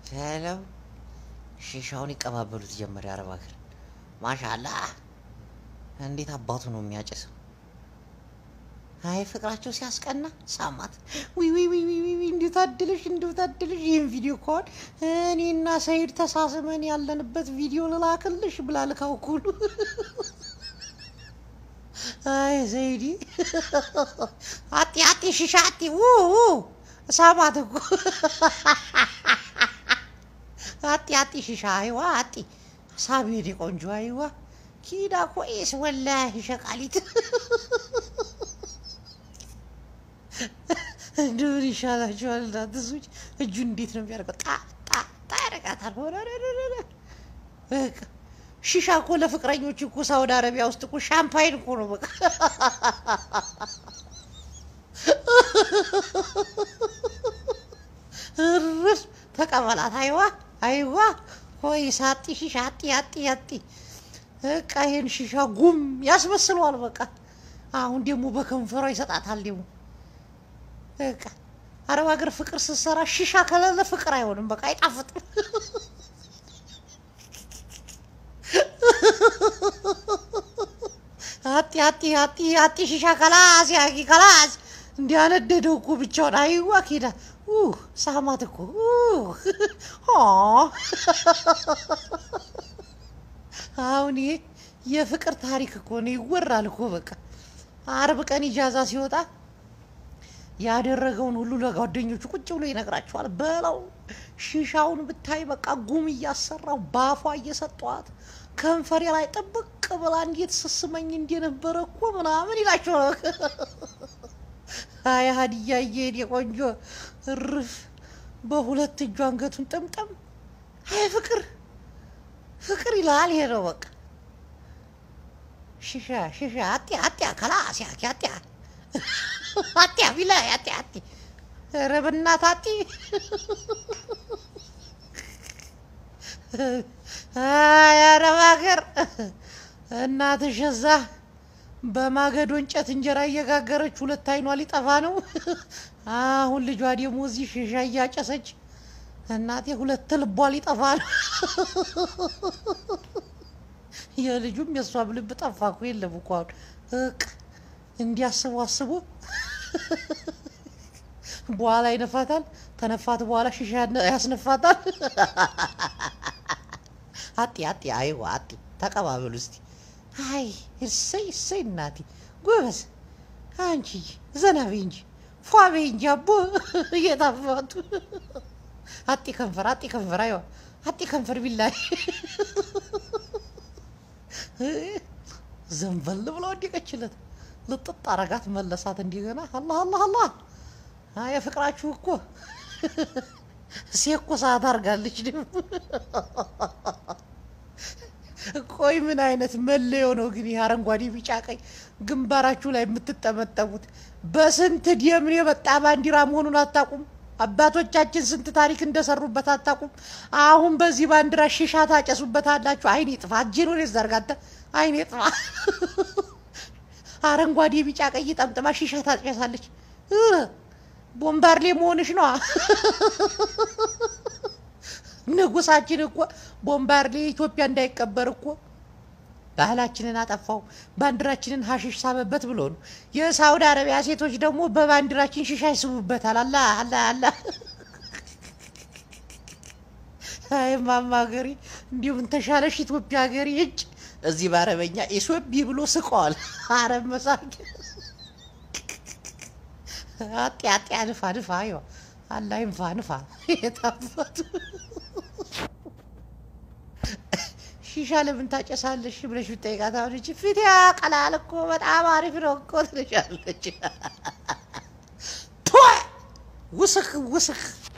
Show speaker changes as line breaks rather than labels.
ተለው ሺሻውን ይቀባበሉት ጀመር። የአረብ ሀገር ማሻላ እንዴት አባቱ ነው የሚያጨሰው። አይ ፍቅራቸው ሲያስቀና ሳማት። ዊ ዊ ዊ ዊ ዊ ዊ እንዴት አድልሽ እንዴት አድልሽ። ይህን ቪዲዮ ከሆን እኔና ሰይድ ተሳስመን ያለንበት ቪዲዮ ልላክልሽ ብላ ልካው ኩሉ አይ ዘይዲ አጢ አጢ ሽሻ አጢ ው ው ሳማት እኮ አጢ አጢ ሽሻ አይዋ አጢ ሳቤድ ቆንጆ አይዋ ኪዳ ኮኤስ ወላሂ ሸቃሊት እንደምን ይሻላችኋል? እናንተ ሰዎች እጁን እንዴት ነው የሚያደርገው? ጣ ጣ ጣ ያደርጋታል። ሆነ በቃ ሺሻ እኮ ለፍቅረኞች እኮ ሳውዲ አረቢያ ውስጥ እኮ ሻምፓይን እኮ ነው በቃ እርስ ተቀበላት። አይዋ አይዋ ሆይ ሳጢ ሺሻ አጢ አጢ አጢ በቃ ይሄን ሺሻ ጉም ያስመስለዋል። በቃ አሁን ደግሞ በከንፈሯ ይሰጣታል። ደግሞ በቃ አረብ ሀገር ፍቅር ስትሰራ ሺሻ ከሌለ ፍቅር አይሆንም። በቃ አይጣፍጥም። አጢ አጢ አጢ አጢ ሺሻ ከላስ ያጊ ከላስ እንዲያነደደው እኮ ብቻውን አይዋ ኬዳ ሳማት እኮ አሁን ይሄ የፍቅር ታሪክ እኮ ነው፣ ይወራል እኮ በቃ አርብ ቀን ኢጃዛ ሲወጣ ያደረገውን ሁሉ ለጓደኞቹ ቁጭ ብሎ ይነግራቸዋል። በለው ሺሻውን ብታይ በቃ ጉም እያሰራው ባፏ እየሰጧት ከንፈሬ ላይ ጥብቅ ብላ እንዴት ስስመኝ እንደነበረ እኮ ምናምን ይላቸዋል። አይ ሀዲያ እየሄድ የቆንጆ እርፍ በሁለት እጁ አንገቱን ጥምጥም። አይ ፍቅር ፍቅር ይላል። ይሄ ነው በቃ ሽሻ ሽሻ አጢ አጢ ከላስ ያኪ አጢ አጢ ቢላ አጢ አጢ ኧረ በእናትህ አጢ አይ አረብ ሀገር እናትሽ እዛ በማገዶ እንጨት እንጀራ እየጋገረች ሁለት አይኗ ሊጠፋ ነው። አሁን ልጇ ደግሞ እዚህ ሽሻ እያጨሰች እናቴ ሁለት ልቧ ሊጠፋ ነው። የልጁም የእሷም ልብ ጠፋ እኮ የለም እኮ አሁን እቅ እንዲያስቡ አስቡ። በኋላ ይነፋታል። ተነፋት በኋላ ሽሻ ያስነፋታል። አጢ አጢ አይዋ አጢ ተቀባበሉ እስቲ። አይ እሰይ እሰይ እናቴ ጎበዝ፣ አንቺ ዘና በይ እንጂ ፏ በይ እንጂ አቦ እየታፋቱ አጢ ከንፈር አጢ ከንፈር አይዋ አጢ ከንፈር ቢላይ ዘንበል ብሎ ወደቀችለት። ልጥጥ አረጋት መለሳት። እንደገና አላህ አላህ አላህ የፍቅራችሁ እኮ ሴኮ ሰዓት አድርጋለች። ደግሞ ቆይ ምን አይነት መለዮ ነው ግን ይህ አረንጓዴ፣ ቢጫ፣ ቀይ ግንባራችሁ ላይ የምትጠመጠሙት? በስንት ደም የመጣ ባንዲራ መሆኑን አታውቁም? አባቶቻችን ስንት ታሪክ እንደሰሩበት አታውቁም? አሁን በዚህ ባንዲራ ሺሻ ታጨሱበት አላችሁ። አይኔ ጥፋ፣ እጄን ወደ ዘርጋተ አይኔ ጥፋ። አረንጓዴ፣ ቢጫ፣ ቀይ ጠምጥማ ሺሻ ታጨሳለች። ቦምባርሌ መሆንሽ ነዋ። ንጉሳችን እኮ ቦምባርሌ ኢትዮጵያ እንዳይቀበር እኮ ባህላችንን አጠፋው፣ ባንዲራችንን ሀሽሽ ሳበበት ብሎ ነው። የሳውዲ አረቢያ ሴቶች ደግሞ በባንዲራችን ሽሻ ይስቡበታል። አላ አላ አላ አይ ማማ ሀገሬ እንዲሁም ተሻለሽ ኢትዮጵያ ሀገሬ እጭ እዚህ በአረበኛ ኢሶቢ ብሎ ስቀዋል። አረብ መሳቂ አጤ አጤ ንፋ ንፋ ይዋ አላ ይንፋ ንፋ የታፈቱ ሺሻ ለምን ታጨሳለሽ ብለሽ ብጠይቃት አሁን እቺ ፊት ያቀላል እኮ በጣም አሪፍ ነው እኮ ትልሻለች። ውስክ ውስክ